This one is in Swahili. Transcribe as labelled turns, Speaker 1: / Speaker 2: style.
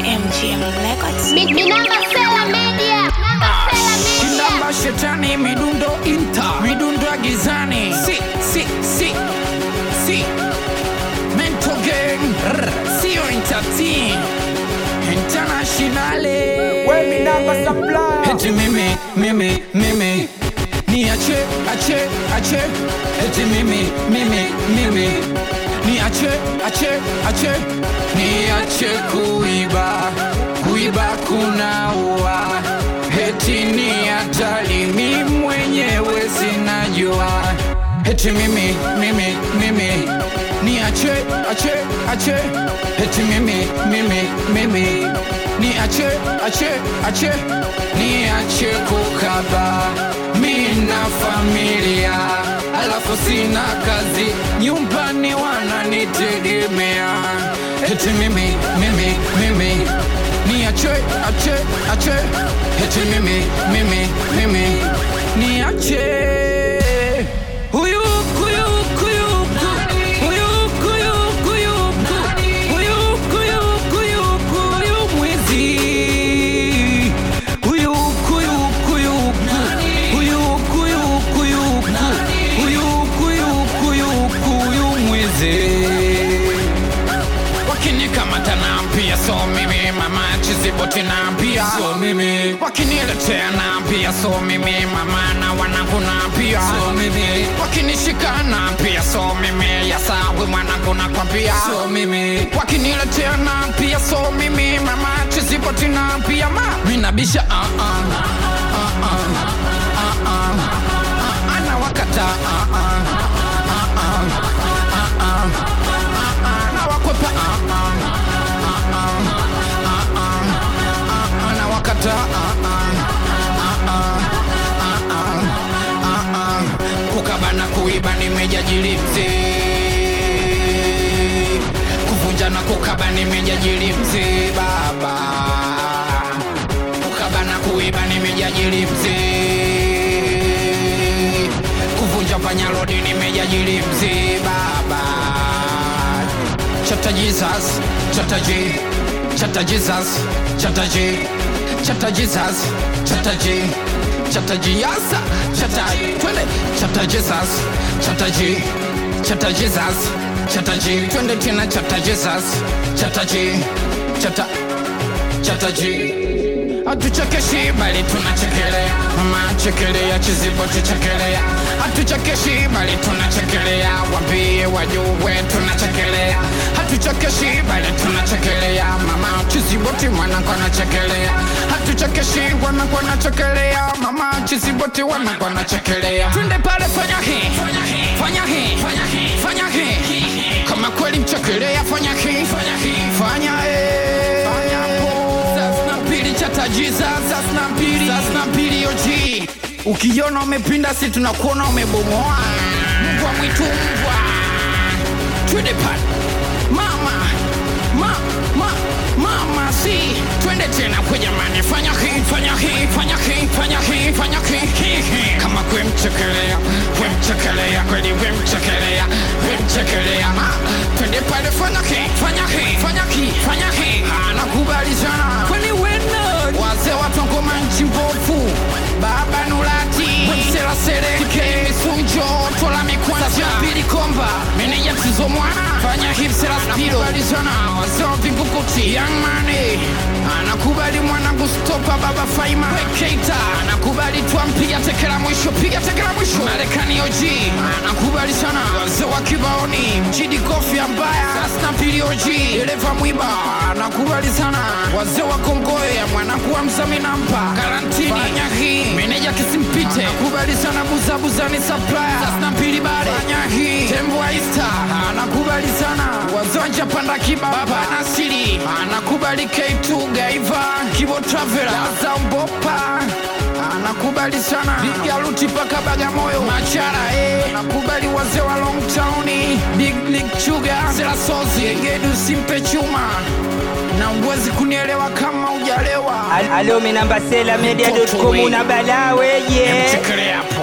Speaker 1: MGM Records.
Speaker 2: Mi, mi namba Sela Media. Namba Sela Media.
Speaker 3: Kinamba shetani midundo inta midundo ya gizani si si si si mento gang rr, sio entertain internationale
Speaker 4: Wemi namba supply.
Speaker 3: eti mimi mimi mimi ni ache ache ache eti mimi mimi mimi ni ache ache ache ni ache kuiba kuiba kunaua eti ni hatari mi mwenyewe sinajua eti mimi mimi mimi ni ache ache ache eti mimi mimi mimi ni ache ache ache ni ache kukaba mina familia alafu sina kazi nyumbani wananitegemea eti mimi mimi mimi ni ache ache ache eti mimi mimi mimi ni ache huyu kuyu kuyu huyu kuyu kuyu huyu kuyu kuyu kuyu mwizi huyu kuyu kuyu huyu kuyu kuyu huyu kuyu kuyu kuyu mwizi wakinikamata naambia so mimi mama chiziboti naambia so mimi wakiniletea naambia so mimi mama na wanangu naambia so mimi wakinishika naambia so mimi yasawi mwanangu nakwambia so mimi wakiniletea naambia so mimi mama chiziboti naambia ma minabisha uh -uh. Uh -uh. Uh -uh. Uh -uh. na wakata uh -uh. Uh -uh. Uh -uh. Uh -uh. na wakwepa uh -uh. anawakata kukabana kuiba nimejajili mzee kuvunja na kukaba nimejajili mzee baba kukabana kuiba nimejajili mzee kuvunja panyarodi nimejajili mzee baba chata jesus chata J chata jesus chata J chata jesus chata J chata jiasa chata twende chata jesus chata J chata jesus chata J twende tena chata jesus chata J chata chata J hatuchekeshi bali tunachekelea mama chekelea chiziboti chekelea hatuchekeshi bali tunachekelea wambie wajue tunachekelea hatuchekeshi bali tunachekelea mama chiziboti mwanangu anachekelea hatuchekeshi wanangu anachekelea mama chiziboti wanangu anachekelea twende pale fanya hii fanya hii fanya hii kama kweli mchekelea fanya hii fanya hii Sasa mbili chata Jesus sasa mbili sasa mbili oji ukiona umepinda si tunakuona umebomoa mbwa mwitu mbwa twende pale mama ma, ma, mama si twende tena kwa jamani fanya hii fanya hii fanya hii fanya hii fanya hii hii, hii. kama kwemchekelea kwemchekelea kweli wemchekelea wemchekelea twende pale fanya hii fanya hii fanya hii fanya hii anakubali sana kwani wena wazee watongoma nchi mbovu baba nulati wemsela seleke misunjo tola mikwanza pili komba meneja msizo mwana fanya hipsela spido balizana wazee wa vingukuti young money anakubali mwanangu stopa baba faima keita anakubali twampiga tekela mwisho piga tekela mwisho marekani oji anakubali sana wazee wa kibaoni mjidi kofi ambaya sasna pili oji eleva mwiba anakubali sana wazee wa kongoya mwanangu wa mzami nampa karantini fanya hii meneja kisimpite anakubali sana buzabuzani supplier sasna pili bale fanya hii tembo wa ista anakubali sana wazee wa japanda kiba baba nasiri anakubali k2 gaiva kibo travela zambopa anakubali sana bigaluti paka bagamoyo machara eh. anakubali wazee wa long town big league chuga selasozi egedu simpe chuma na uwezi kunielewa kama ujalewa
Speaker 4: Al- Alo mi namba Sela Media.com una balaa weje.
Speaker 3: Mchekelea